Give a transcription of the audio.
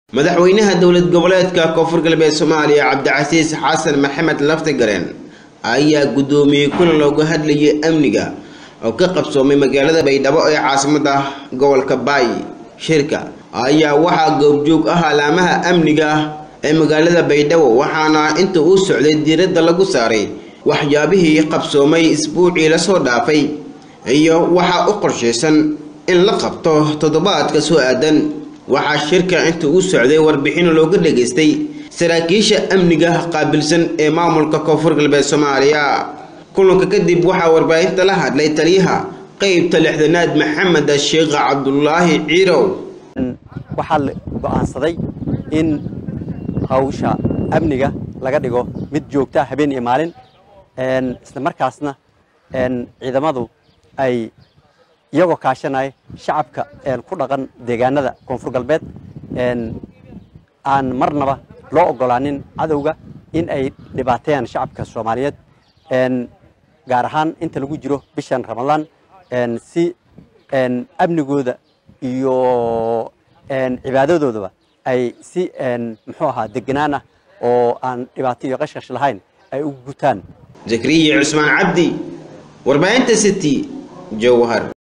madaxweynaha dowlad goboleedka koonfur galbeed soomaaliya cabdicasiis xasan maxamed laftigareen ayaa guddoomiyey kulan looga hadlayay amniga oo ka qabsoomay magaalada baydhabo ee caasimada gobolka baay shirka ayaa waxaa goobjoog ah alaamaha amniga ee magaalada baydhabo waxaana inta uu socday diiradda lagu saaray waxyaabihii qabsoomay isbuucii lasoo dhaafay iyo waxaa u qorshaysan in la qabto toddobaadka soo aadan waxaa shirka inta uu socday warbixin looga dhageystay saraakiisha amniga qaabilsan ee maamulka koonfur galbeed soomaaliya kulanka kadib waxaa warbaahinta la hadlay taliyaha qeybta lixdanaad maxamed sheekh cabdulaahi ciirow waxaa la go'aansaday in hawsha amniga laga dhigo mid joogta habeen iyo maalin isla markaasna ciidamadu ay iyagoo kaashanaya shacabka ku dhaqan deegaanada koonfur galbeed aan marnaba loo ogolaanin cadowga in ay dhibaateeyaan shacabka soomaaliyeed gaar ahaan inta lagu jiro bishan ramadaan si amnigooda iyo cibaadadoodaba ay si muxuu ahaa deganaan ah oo aan dhibaato iyo qashqash lahayn ay u gutaan zakariya cusmaan cabdi warbaahinta city jowhar